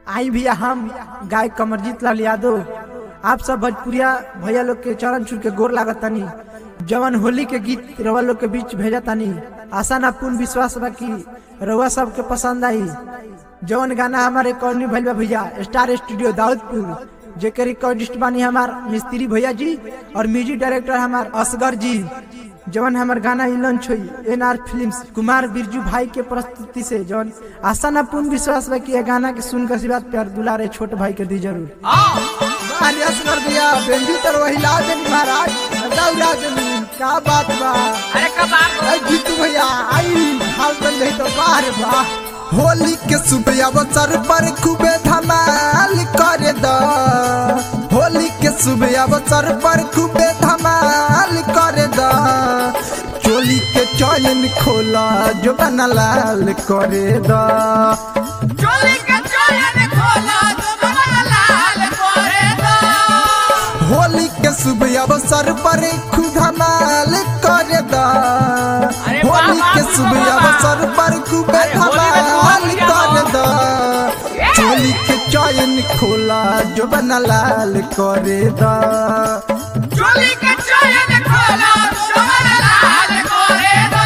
आई भैया हम गायक कमरजीत लाल यादव आप सब भोजपुरिया भैया लोग के चरण छू के गोर लागत तनी जवन होली के गीत रवा लोग के बीच भेजा तनी आशा ना पूर्ण विश्वास बा कि रउआ सब के पसंद आई जवन गाना हमारे रिकॉर्डिंग भइल बा भैया स्टार स्टूडियो दाऊदपुर जेके रिकॉर्डिस्ट बानी हमार मिस्त्री भैया जी और म्यूजिक डायरेक्टर हमार असगर जी जवन हमार गाना ही लॉन्च हुई N R film Kumar Birju भाई के प्रस्तुति से जवन आशा ना पूर्ण विश्वास बा कि ये गाना के सुनकर आशीर्वाद प्यार दुलारे छोट भाई के दी जरूर अरे असगर भैया बेंजू तर वही ला देनी महाराज दौड़ा देनी का बात बा अरे कबार अरे जीतू भैया आई हाल बन गई तो बाहर बा होली के सुबह अवसर पर खूबे धमाल करे द होली के सुबह अवसर पर खूबे धमाल करे द चोली के चयन खोला जो बना लाल करे द चोली के चोयन खोला तुम्हारा लाल करे दो होली के शुभ अवसर पर खूब धमाल करे द अरे होली वाह, के वाह, शुभ वाह, वाह। अवसर पर खूब अरे होली में धमाल तो करे हम द ये। चोली के चयन खोला जो बना लाल करे द चोली के चोयन खोला तुम्हारा लाल करे दो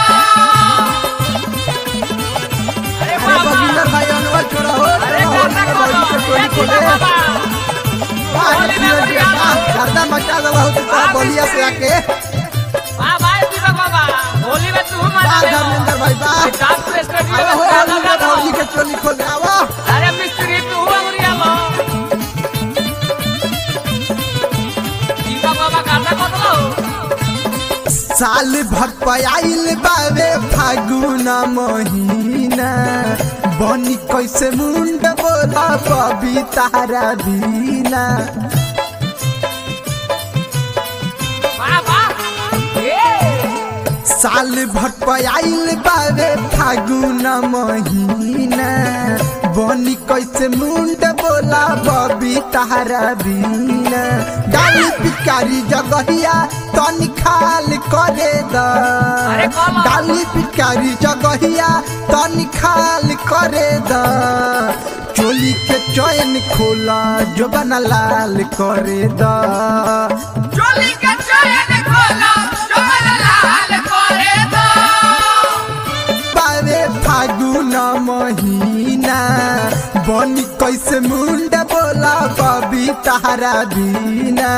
अरे अरे बाबा बगिंदर भाई अनवर छोड़ा हो अरे होली गाना के खोलो बड़ी के टोली ये खोले बाबा बाहर होली में फिर बढ़िया के बाहर गर्दा मचा दवा हो तो वाह, बलिया से आके वाह भाई दीपक बाबा होली में तू मजा बाहर ले धर्मेंद्र भाई बाहर डांस पे स्टूडियो अरे हो में होली गाना में होली गाओ के टोली खोले आवा अरे मिस्त्री तू अंगुरिया लो दीपक बाबा गाना कतलो साल भर पयाइल बावे फागुन महीना बनी कैसे मुंड बोला बबी तारा बीना वाह वाह ये साल भर पयाइल बावे फागुन महीना बनी कैसे मुंड बोला बबी तारा बीना गाली पिकारी जगहिया तनी खाल करे द अरे कौन? गाली पिकारी जगहिया तनी खाल करे द चोली के चयन खोला जो बना लाल करे द चोली के चोयन खोला तुम्हारा लाल करे दो पावे फागुन महीना बनी कैसे मुंड बोला बबी तारा बीना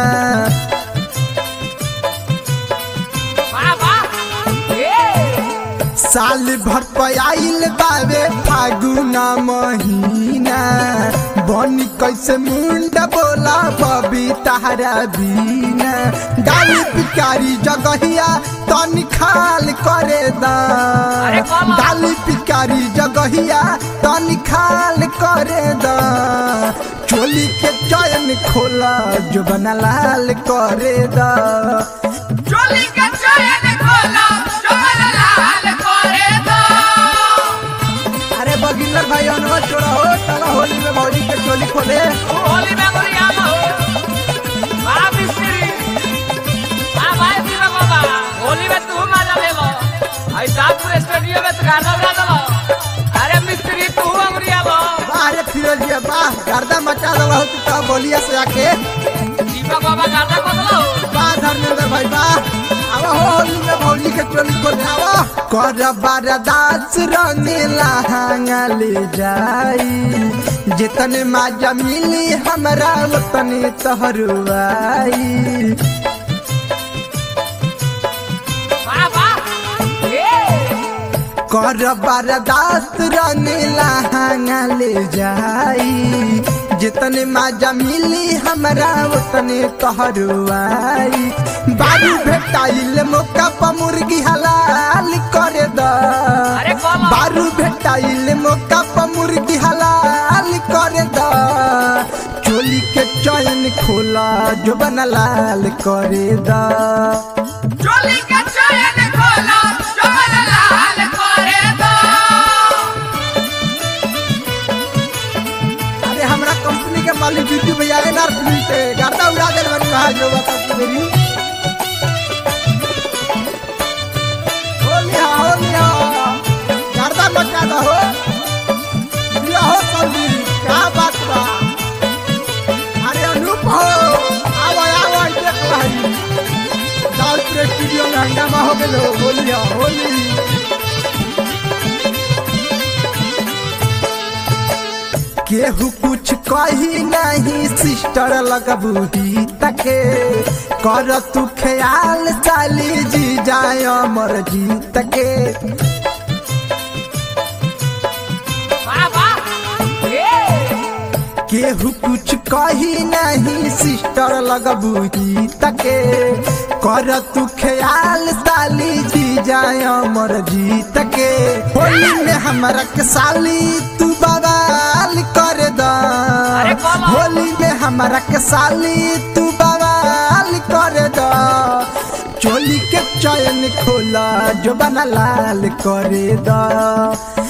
वाह वाह ये साल भर पयाइल बावे फागुन महीना बनी कैसे मुंड बोला बबी तारा बीना गाली पिकारी जगहिया तनी खाल करे द अरे कौन? गाली पिकारी जगहिया तनी खाल करे द चोली के चयन खोला जो बना लाल करे द चोली के चोयन खोला तुम्हारा लाल करे दो अरे बगिंदर भाई अनवर छोड़ा हो चला होली में भौजी के टोली खोले तू होली में अंगुरिया लो वाह मिस्त्री वाह भाई दीपक बाबा होली में तू मजा ले लो आई साहब स्टूडियो में तो गाना गा दो अरे मिस्त्री तू अंगुरिया लो बाहर फिरोज जी बाहर गर्दा मचा दवा हो तो बलिया से आके दीपक बाबा गाना कतलो बाहर धर्मेंद्र भाई बाहर आवा हो होली में भौजी के टोली खोले आवा कर बरदास रंगीला ले जाई जितने माजा मिली हमरा उतने तहरुआई वाह वाह ये कर बरदास रंगीला ले जाई जितने माजा मिली हमरा उतने तहरुआई बारू भेटाइल मौका पर मुर्गी हलाल करे द अरे कौन? बारू भेटाइल मौका पर मुर्गी हलाल करे द चोली के चयन खोला जो बना लाल करे द चोली के चोयन खोला तुम्हारा लाल करे दो अरे हमरा कंपनी के मालिक बिट्टू भैया एनआर फिल्म से गाता उड़ा दे बनी वहां जो बता मेरी होली हा होली हा गर्दा मचा दो हो दिया हो संदीप क्या बात बा केहू कुछ कही नहीं सिस्टर लगबू ही तके कर तू ख्याल साली जी जाय अमर जी तके वाह वाह ए केहू कुछ कही नहीं सिस्टर लगबू ही तके कर तू ख्याल साली जी जाय अमर जी तके होली में हमरा के साली तू बवाल कर द अरे बोलो। होली में हमरा के साली तू बवाल कर द चोली के चयन खोला जो बना लाल करे द